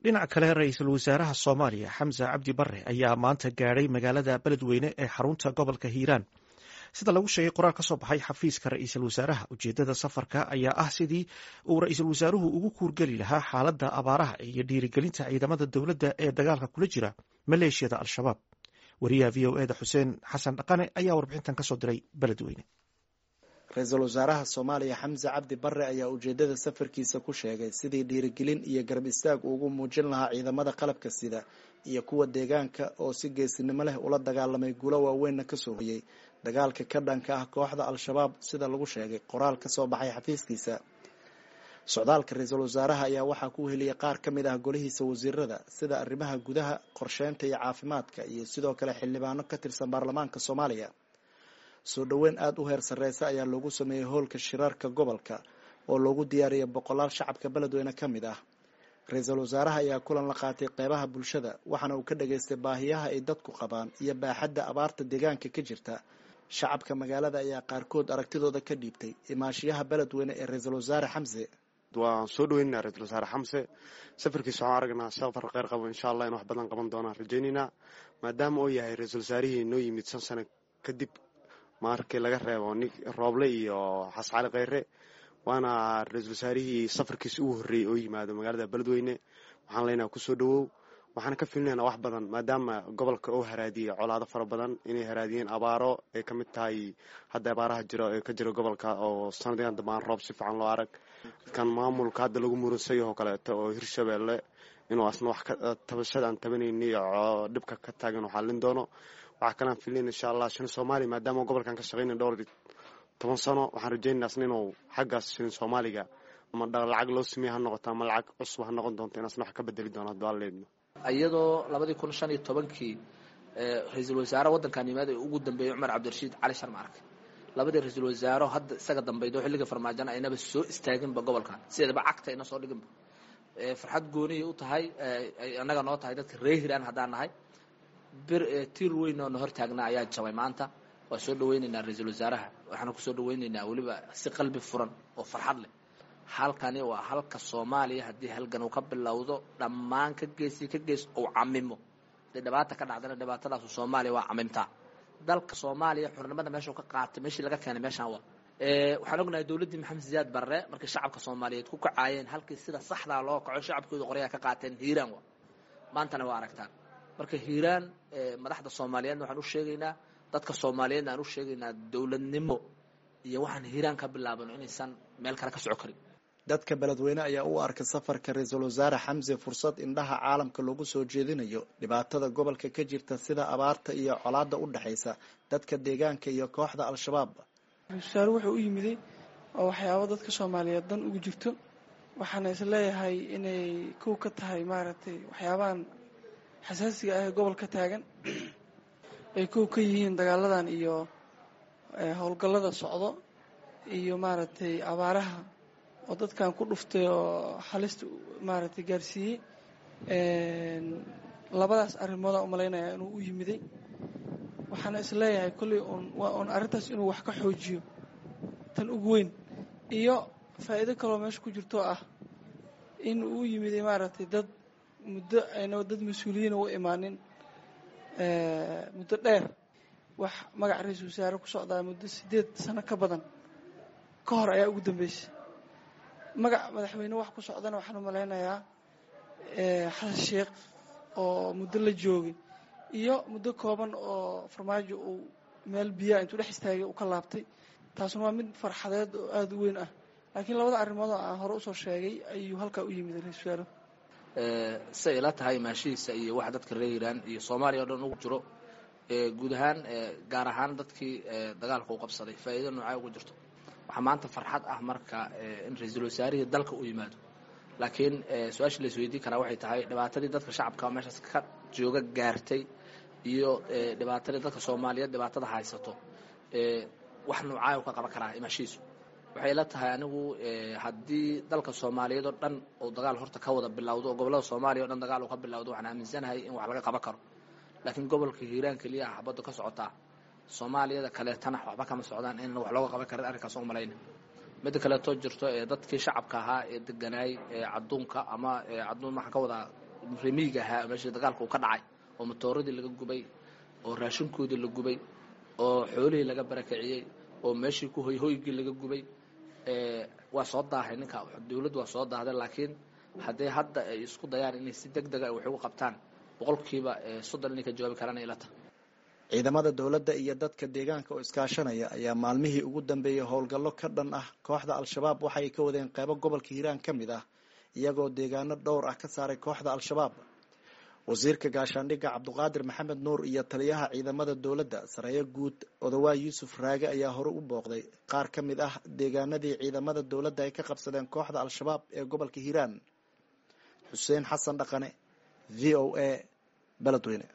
dhinaca kale ra-iisul wasaaraha soomaaliya xamse cabdi bare ayaa maanta gaadhay magaalada beledweyne ee xarunta gobolka hiiraan sida lagu sheegay qoraal ka soo baxay xafiiska ra-iisul wasaaraha ujeedada safarka ayaa ah sidii uu ra-iisul wasaaruhu ugu kuurgeli lahaa xaaladda abaaraha iyo dhiirigelinta ciidamada dowladda ee dagaalka kula jira maleeshiyada al-shabaab wariyaha v o eda xuseen xasan dhaqane ayaa warbixintan kasoo diray beledweyne ra-iisul wasaaraha soomaaliya xamse cabdi bare ayaa ujeedada safarkiisa ku sheegay sidii dhiirigelin iyo garab istaag ugu muujin lahaa ciidamada qalabka sida iyo kuwa deegaanka oo si geesinimo leh ula dagaalamay guulo waaweynna kasoo hoyey dagaalka ka dhanka ah kooxda al-shabaab sida lagu sheegay qoraal ka soo baxay xafiiskiisa socdaalka ra-iisul wasaaraha ayaa waxaa ku heliyay qaar ka mid ah golihiisa wasiirada sida arrimaha gudaha qorsheynta iyo caafimaadka iyo sidoo kale xildhibaano ka tirsan baarlamaanka soomaaliya soo dhoweyn aada u heer sarreysa ayaa loogu sameeyey hoolka shiraarka gobolka oo loogu diyaariyay boqolaal shacabka beledweyne ka mid ah ra-iisul wasaaraha ayaa kulan la qaatay qeybaha bulshada waxaana uu ka dhageystay baahiyaha ay dadku qabaan iyo baaxadda abaarta deegaanka ka jirta shacabka magaalada ayaa qaarkood aragtidooda ka dhiibtay imaashiyaha beledweyne ee ra-iisul wasaare xamse waan soo dhaweynaa ra-isul wasaare xamse safarkiisa waxaan aragnaa safar kheyr qabo insha allah in wax badan qaban doonaan rajaynaynaa maadaama uu yahay ra-iisul wasaarihii noo yimid shan sano kadib markii laga reebo rooble iyo xascali kheyre waana ra-iisul wasaarihii safarkiisa ugu horreeyey oo yimaado magaalada beledweyne waxaan leenaha kusoo dhawow waxaan ka filinaynaa wax badan maadaama gobolka oo haraadiyey colaado fara badan inay haraadiyeen abaaro ay ka mid tahay hadda abaaraha jiro ee ka jira gobolka oo sanadyan dambaan roob si fiican loo arag kan maamulka hadda lagu muransayo oo kaleeto oo hirshabeelle inuu asna wax tabashada aan tabanayni oo dhibka ka taagan xallin doono waxaa kalaan filin insha allah shilin soomaaliya maadaama gobolkan ka shaqeyna dhowr toban sano waxaan rajeynaa asna inuu xaggaas shilin soomaaliga ama lacag loo sameeye ha noqoto ama lacag cusub ha noqon doonto in asna wax ka bedeli doono hadba aleedno iyadoo labadii kun shan iyo tobankii ra-iisul wasaare waddankan yimaada ee ugu dambeeyey cumar cabdirashiid cali sharma arke labadii ra-iisul wasaaro hadda isaga dambaydo xilliga farmaajana aynaba soo istaaginba gobolkan sideedaba cagta ayna soo dhiginba farxad gooniyay u tahay annaga noo tahay dadka ree hiraan haddaan nahay bir tiir weyn oo na hor taagnaa ayaa jabay maanta waa soo dhaweyneynaa ra-iisul wasaaraha waxaana kusoo dhaweyneynaa weliba si qalbi furan oo farxad leh halkani waa halka soomaaliya haddii halgan uu ka bilowdo dhammaan ka geesi ka gees uu camimo haday dhibaata ka dhacdana dhibaatadaasu soomaaliya waa camimtaa dalka soomaaliya xurnimada meeshuu ka qaatay meeshii laga keenay meeshaan waa waxaan ognahay dowladdii maxamed siyaad barre markii shacabka soomaaliyeed ku kacaayeen halkii sida saxdaa loo kaco shacabkooda qoryaa ka qaateen hiiraan waa maantana waa aragtaan marka hiiraan madaxda soomaaliyeedna waxaan u sheegaynaa dadka soomaaliyeedna aan u sheegaynaa dowladnimo iyo waxaan hiiraan ka bilaabano inaysan meel kale ka soco karin dadka beledweyne ayaa u arkay safarka ra-iisul wasaare xamse fursad indhaha caalamka loogu soo jeedinayo dhibaatada gobolka ka jirta sida abaarta iyo colaada u dhexaysa dadka deegaanka iyo kooxda al-shabaab ra-isul wasaare wuxuu u yimiday oo waxyaabo dadka soomaaliyeed dan ugu jirto waxaana is leeyahay inay kow ka tahay maaragtay waxyaabahan xasaasiga ah ee gobolka taagan ay kow ka yihiin dagaaladan iyo howlgallada socdo iyo maaragtay abaaraha oo dadkan ku dhuftay oo halista maaragtay gaarsiiyey labadaas arrimoodaa umalaynaya inuu u yimiday waxaana is leeyahay kolley un waa un arrintaas inuu wax ka xoojiyo tan ugu weyn iyo faa'iido kaloo meesha ku jirto ah in uu u yimiday maaragtay dad muddo ayna dad mas-uuliyiina u imaanin muddo dheer wax magac ra-iisul wasaare ku socdaa muddo siddeed sano ka badan ka hor ayaa ugu dambeysay magac madaxweyne wax ku socdana waxaan u malaynayaa xasan sheekh oo muddo la joogay iyo muddo kooban oo farmaajo uu meel biyaa intuu dhex istaagay uu ka laabtay taasuna waa mid farxadeed oo aada u weyn ah laakiin labada arrimood oo aan hore usoo sheegay ayuu halkaa u yimid ra-isul wasaare say ila tahay maashihiisa iyo waxa dadka reer hiiraan iyo soomaaliya o dhan ugu jiro guud ahaan gaar ahaan dadkii dagaalka u qabsaday faa'iido noocaa ugu jirto waxaa maanta farxad ah marka in ra-iisul wasaarihii dalka u yimaado laakiin su-aashii la isweydiin karaa waxay tahay dhibaatadii dadka shacabka meeshaas ka jooga gaartay iyo dhibaatadii dadka soomaaliyeed dhibaatada haysato wax noocaa ka qaban karaa imaashihiisu waxay ila tahay anigu haddii dalka soomaaliyeed oo dhan uu dagaal horta ka wada bilowdo oo gobollada soomaaliya o dhan dagaal uu ka bilowdo waxaan aaminsanahay in wax laga qaban karo laakiin gobolka hiiraan keliya ah xabadda ka socotaa soomaaliyada kaleetana waxba kama socdaan in wax looga qaban karin arrinkaas u malayna midda kaleetoo jirto ee dadkii shacabka ahaa ee deganaay ee cadduunka ama cadduun waxaan ka wadaa remiiga ahaa meeshii dagaalka uu ka dhacay oo matooradii laga gubay oo raashinkoodii la gubay oo xoolihii laga barakiciyey oo meeshii ku hoyhoygii laga gubay waa soo daahay ninka dawladdu waa soo daahday laakiin haddii hadda ay isku dayaan inay si deg dega wax ugu qabtaan boqolkiiba soddon inay ka jawaabi karaan ay la tahay ciidamada dowladda iyo dadka deegaanka oo iskaashanaya ayaa maalmihii ugu dambeeyey howlgallo ka dhan ah kooxda al-shabaab waxay ka wadeen qeybo gobolka hiiraan ka mid ah iyagoo deegaano dhowr ah ka saaray kooxda al-shabaab wasiirka gaashaandhigga cabduqaadir maxamed nuur iyo taliyaha ciidamada dowladda sareeyo guud odawaay yuusuf raage ayaa hore u booqday qaar ka mid ah deegaanadii ciidamada dowladda ay ka qabsadeen kooxda al-shabaab ee gobolka hiiraan xuseen xasan dhaqane v o a beledweyne